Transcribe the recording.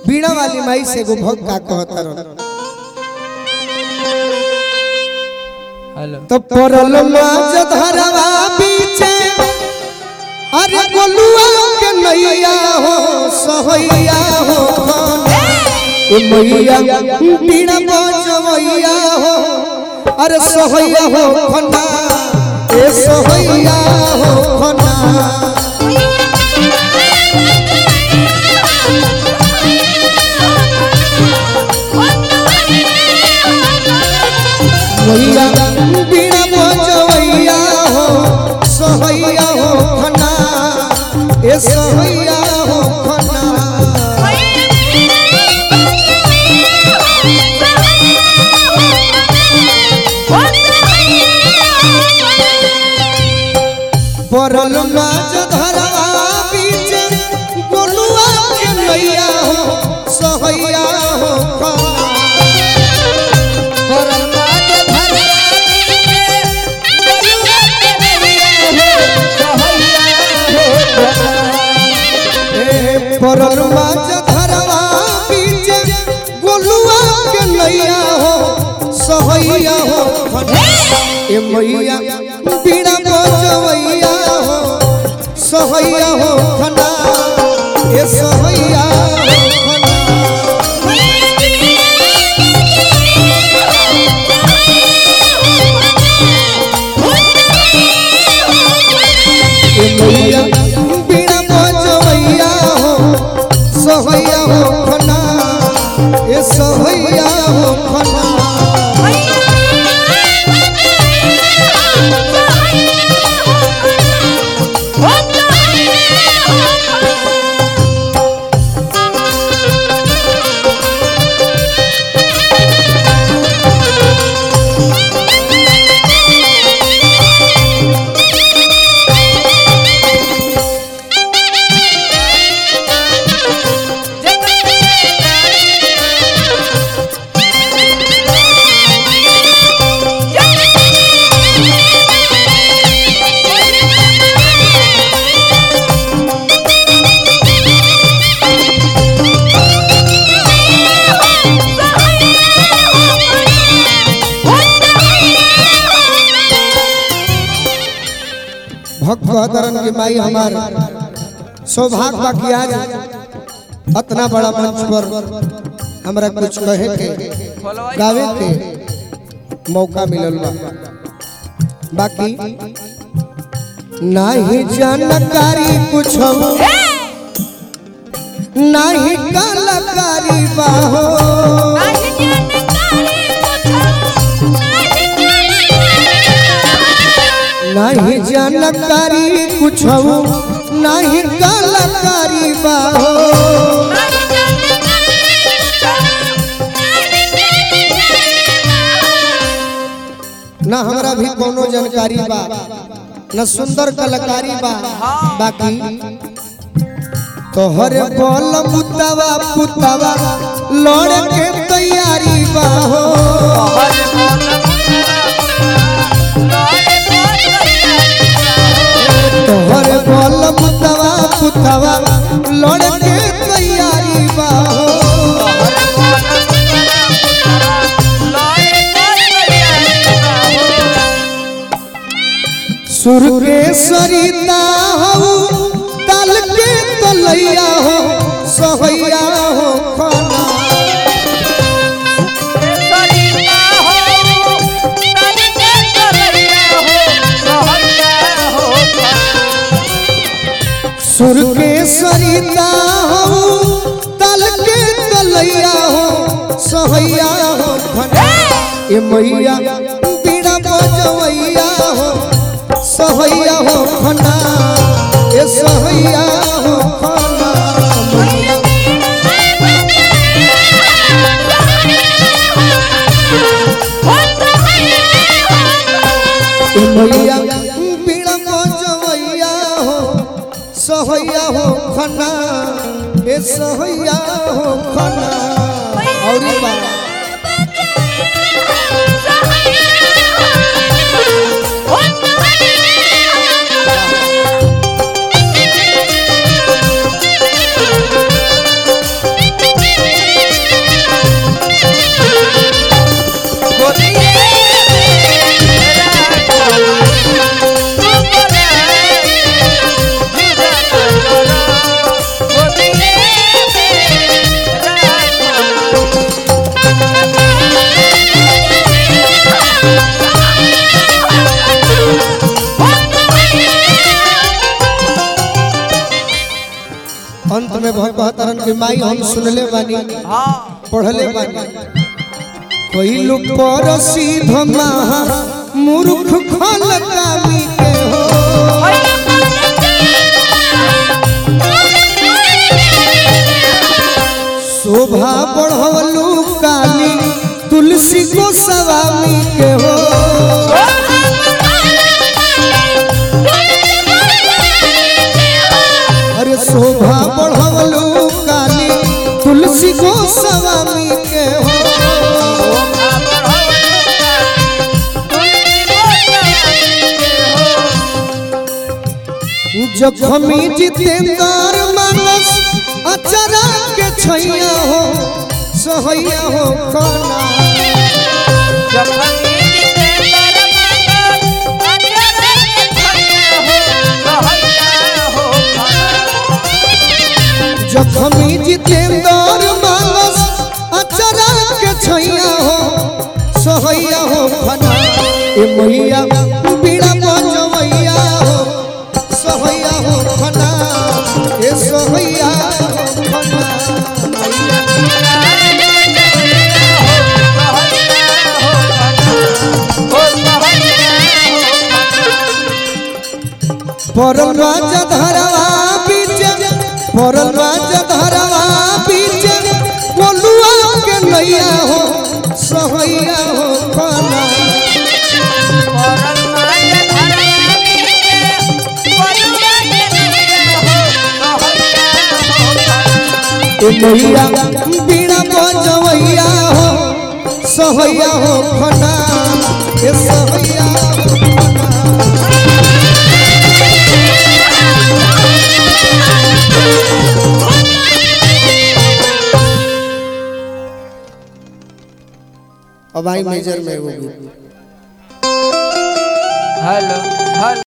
बीड़ा वाली माई से एगो भक्त का कहता रह हेलो तो परल माज धरवा पीछे अरे गोलुआ के नैया हो सहैया हो ए मैया बीड़ा बजवैया हो अरे सहैया हो खना ए सहैया हो खना मैया बीड़ा बजवैया हो सहैया हो खना ए सहैया हो खना परल माज धरवा बीच गोलुआ के नैया हो सहैया हो खना परल माज धरवा बीच गोलुआ के नैया हो सहैया हो खना ए मैया बीड़ा बजवैया हो सहैया हो खना ए सहैया हो खना ए मैया बीड़ा बजवैया हो सहैया हो खना ए सहैया हो खना भक्त कहतरन की माई हमार सौभाग्य बा कि आज अतना बड़ा मंच पर हमरा कुछ कहे के गावे के मौका मिलल बा बाकी नाही जानकारी कुछ नाही कलाकारी बा हो नाही जानकारी कुछ नाही कलाकारी बा हो न हमरा भी कोनो जानकारी बा न सुंदर कलाकारी बा बाकी तोहर बोल पुतवा पुतवा लड़ के तैयारी बा हो तोहर बोल पुतवा पुतवा लड़ के तैयारी बा हो सुर के सरिता हो तल के तलैया हो सहैया हो खाना सुर के सरिता हो तल के तलैया हो सहैया हो खाना ए मैया बीड़ा बजवैया हो सहैया हो खाना ए सहैया हो खाना मैया ए मैया बीड़ा बजवैया हो सहैया हो खाना ए सहैया हो खाना और बा Thank you. कहतरन कि माई हम सुनले बानी हाँ पढ़ले बानी कोई लोग पर सीध महा मूर्ख खलकामी के हो शोभा बढ़वलू काली तुलसी को सवामी के हो अरे शोभा बढ़वलू काली तुलसी को सवामी के हो जखमी जितेंद्र मानस अचरा के छैया हो सहैया हो कना जखमी जितेंद्र मानस अचरा के छैया हो सहैया हो कना ए मैया बीड़ा बजवैया हो सहैया हो कना ए सहैया हो कना परल राज धरवा बीच परल राज धरवा बीच बोलुआ के नैया हो सहैया हो कना ए मैया बीड़ा बजवैया हो सहैया हो खना ए सहैया हो खना अब आई मेजर में वो गीत हेलो हेलो